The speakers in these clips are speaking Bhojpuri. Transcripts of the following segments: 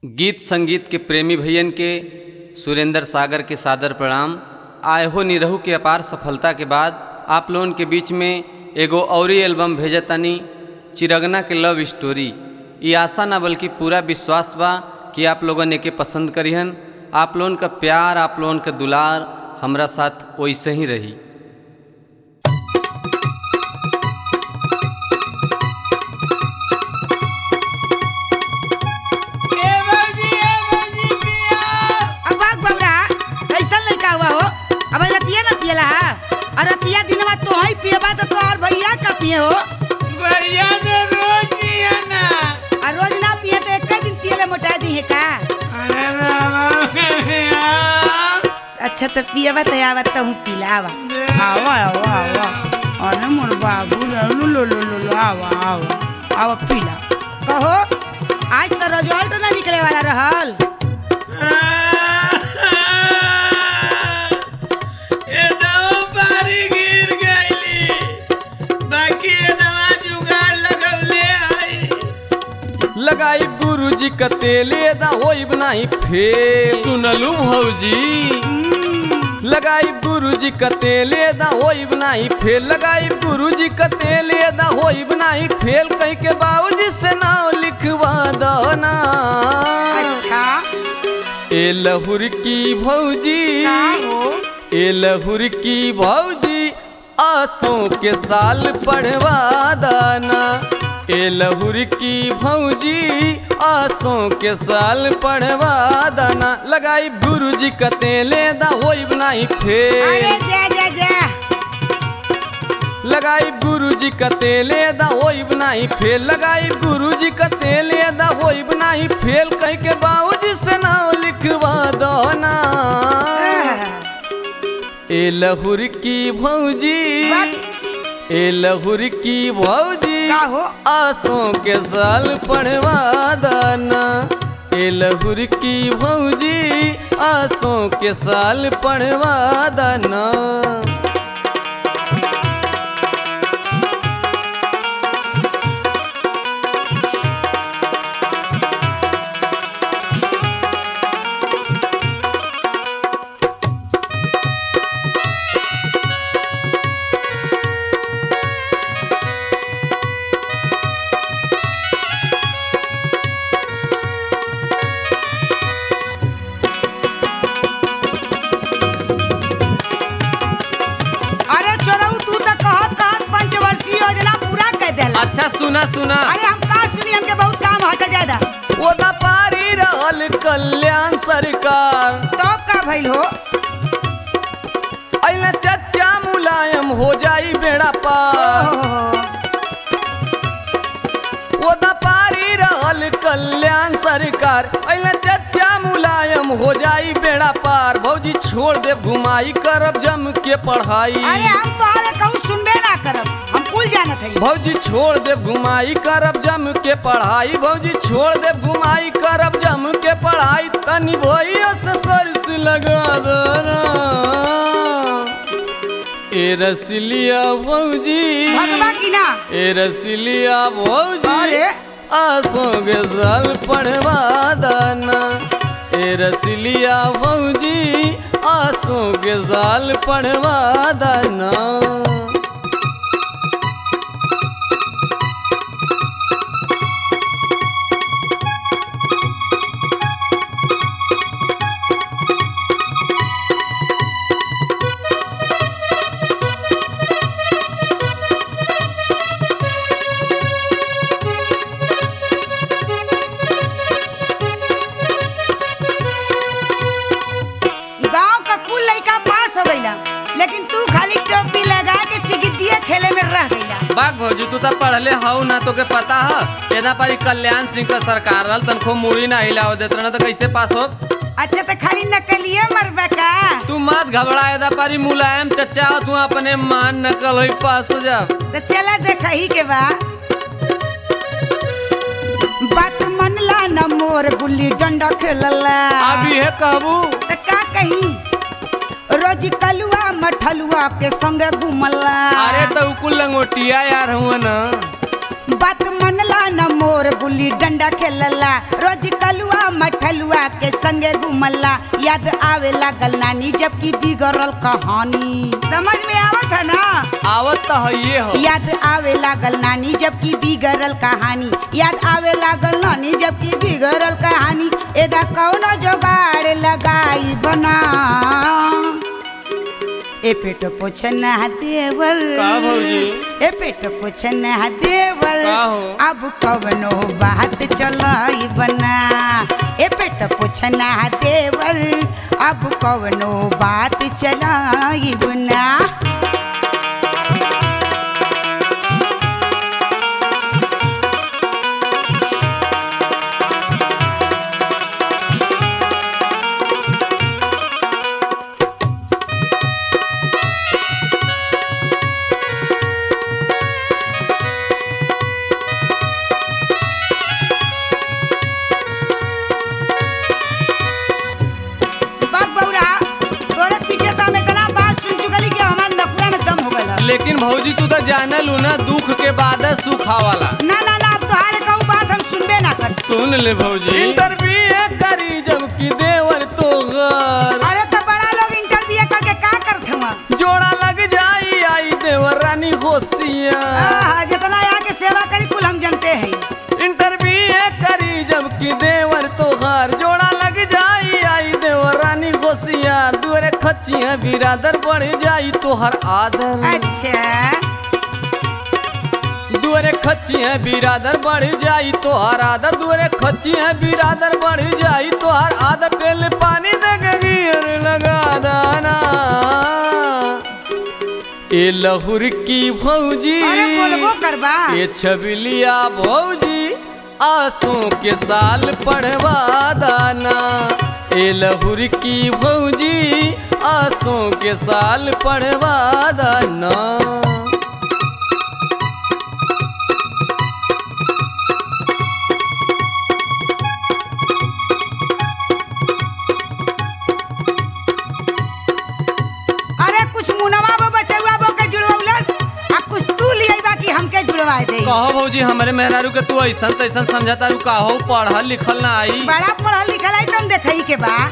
गीत संगीत के प्रेमी भैयन के सुरेंद्र सागर के सादर प्रणाम आए हो निरहू के अपार सफलता के बाद आप लोगन के बीच में एगो औरी एल्बम भेजतानी चिरगना के लव स्टोरी ये आशा ना बल्कि पूरा विश्वास बा कि आप लोगन एके पसंद करिहन आप लोगन का प्यार आप लोगन का दुलार हमरा साथ वैसे ही रही अब बाग बबरा कैसन लड़का हुआ हो अब रतिया ना पियला हा और रतिया दिनवा तो ही पियबा तो तोहार भैया का पिए हो भैया तो रोज पिया ना और रोज ना पिए तो एक दिन पियले मोटा दी है का अरे रामा भैया अच्छा तो पियबा तो आवा तो हूँ पिलावा आवा आवा आवा अरे मोर बाबू लो लो लो लो लो आवा आवा आवा पिला कहो आज तो रिजल्ट ना निकले वाला रहल ये दवा पारी गिर गईली बाकी ये दवा जुगाड़ लगौले आई लगाई गुरुजी का तेले दा होइब नाही फेल सुनलू भौजी लगाई गुरुजी का तेले दा होइब नाही फेल लगाई गुरुजी का तेले दा होइब नाही फेल कहीं के बाबूजी से नाम लिखवा दो ना अच्छा ए लहुर की भौजी का हो ए लहुर की भौजी आसों के साल पढ़वा दाना ए लहुर की भौजी आसों के साल पढ़वा दाना लगाई गुरुजी कतेले दा होइब नाही अरे फेल जा जा जा लगाई गुरुजी कतेले दा होइब नाही फेल लगाई गुरुजी कतेले दा होइब नाही फेल कहीं के बाबूजी से नाम लिखवा दो ना ए लहुर की भौजी ए लहुर की भौजी का हो आसों के साल पढ़वा दाना ए लहुर की भौजी आसों के साल पढ़वा दाना अरे चोरऊ तू तो कहत कहत पंचवर्षीय योजना पूरा कर देला अच्छा सुना सुना अरे हम का सुनी हमके बहुत काम हट ज्यादा ओदा पारी रहल कल्याण सरकार तब का भइल हो अइला चच्चा मुलायम हो जाई बेड़ा पार ओदा पारी रहल कल्याण सरकार अइला चच्चा मुलायम हो जाई बेड़ा पार भौजी छोड़ दे घुमाई करब जम के पढ़ाई अरे हम तो अरे कहूँ सुनबे ना करब हम कुल जानत हई भौजी छोड़ दे घुमाई करब जम के पढ़ाई भौजी छोड़ दे घुमाई करब जम के पढ़ाई तनी भैया से सरस लगा देना ए रसलिया भौजी भगवा की ना ए रसलिया भौजी अरे आसों के साल पढ़वा दाना ए रसलिया भौजी आसों के साल पढ़वा दाना गांव का कुल लड़का पास हो गईला लेकिन तू खाली टोपी लगा के चिकितिया खेले में रह गईला बाग भौजी तू तो पढ़ले हऊ ना तोके पता है एदा पारी कल्याण सिंह का सरकार रहल तनको मुड़ी ना हिलाव देत रहना तो कैसे पास हो अच्छा तो खाली नकलिए मरबा का तू मत घबरा एदा पारी मुलायम चचा हो, तू अपने मान नकल होई पास हो जा तो चला देखा ही के बा बात मनला न मोर गुल्ली डंडा खेलला अभी है कहबू तो का कही रोज कलुआ मठलुआ के संग घूमला अरे तो कुल लंगोटिया यार हुआ ना बात मनला न मोर गुल्ली डंडा खेलला रोज कलुआ मठलुआ के संगे घुमला याद आवे लागल नानी जबकि बिगड़ल कहानी समझ में आवत है ना आवत तो है हो याद आवे लागल नानी जबकि बिगड़ल कहानी याद आवे लागल नानी जबकि बिगड़ल कहानी एदा कौनो जोगाड़ लगाई बना ए पेट पोछना देवर का भौजी? ए पेट पोछना देवर का हो? अब कवनो बात चलाई बना ए पेट पोछना देवर अब कवनो बात चलाई बना बग बौरा तोरे पीछे तो हम इतना बात सुन चुकली कि हमार नकुरा में दम हो गइल लेकिन भौजी तू तो जानल हूँ ना दुख के बाद सुख आवाला ना ना ना अब तोहारे कहूँ बात हम सुनबे ना कर सुन ले भौजी इंटरव्यू करी जबकि देवर तो घर अरे तो बड़ा लोग इंटरव्यू करके का करत हुआ जोड़ा लग जाई आई देवर रानी होशिया आहा, जितना यहाँ के सेवा करी कुल हम जानते हैं इंटरव्यू करी जबकि देवर तो घर जोड़ा लग जाई आई देवर रानी होशिया दुअरे खचिया बिरादर बढ़ जाई तोहर आदर अच्छा दुअरे खचिया बिरादर बढ़ जाई तोहर आदर दुअरे खचिया बिरादर बढ़ जाई तोहर आदर तेल पानी दे गिर लगा दाना ए लहुर की भौजी अरे बोलबो करबा ये छबिलिया भौजी आंसू के साल पढ़वा दाना ए लहुर की भौजी आंसू के साल पढ़वा दाना अरे कुछ मुनवा बो बचौआ बो के जुड़वलस आ कुछ तू लियाई बाकी हमके जुड़वाए दे कहो भौजी हमरे मेहरारू के तू ऐसन तैसन समझता रू काहो पढ़ल लिखल ना आई बड़ा पढ़ल लिखल है तुम देखई के बा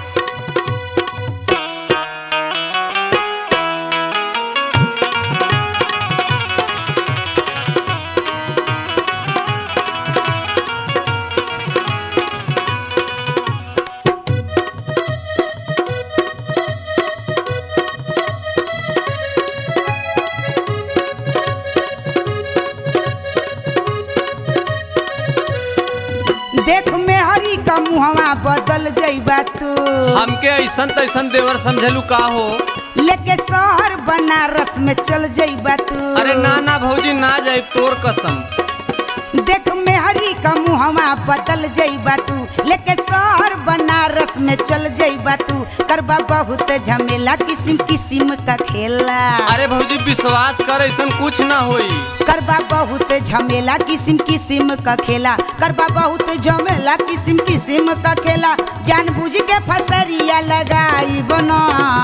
देख में हरी का मुहवा बदल जइबा तू हमके ऐसन तैसन देवर समझलू का हो लेके शहर बनारस में चल जइबा तू अरे ना ना भौजी ना जाए तोर कसम देख में हरी का मुहवा बदल जइबा तू लेके शहर बनारस में चल जइबा तू करबा बहुत झमेला किस्म किस्म का खेला अरे भौजी विश्वास कर ऐसन कुछ ना होई करबा बहुत झमेला किस्म किस्म का खेला करबा बहुत झमेला किस्म किस्म का खेला जानबूझ के फसरिया लगाई बना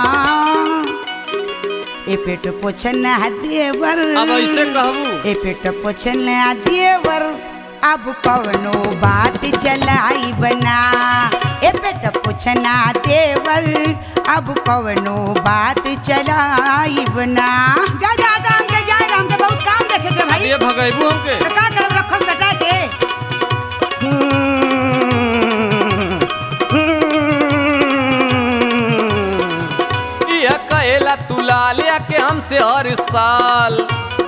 ए पेट पोछना देवर अब ऐसे कहबू ए पेट पोछना देवर अब कवनो बात चलाई बना ए पेट पोछना देवर अब कवनो बात चलाई बना जा जा हटा हमके जाए राम के बहुत काम देखे के भाई ये भगैबू हमके तो का करब रखब सटा के यह कहेला तू लालिया के हमसे हर साल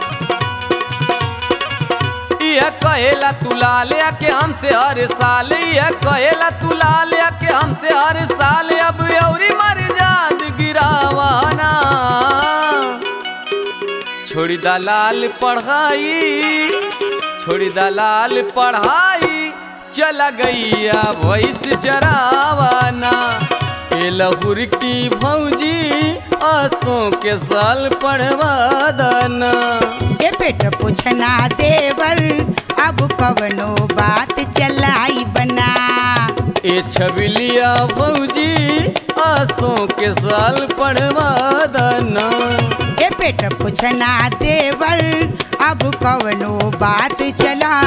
यह कहेला तू लालिया के हमसे हर साल यह कहेला तू लालिया के हमसे हर साल अब औरी मर जाद गिरावाना छोड़ी दलाल पढ़ाई छोड़ी दलाल पढ़ाई चला गईया भैंस चरावाना ए लहुर की भौजी आसों के साल पढ़वा दाना ए पेट पूछना देवर अब कवनो बात चलाई बना ए छबिलिया भौजी आसों के साल पढ़वा दाना ए पे सेठ पूछना देवर अब कवनो बात चला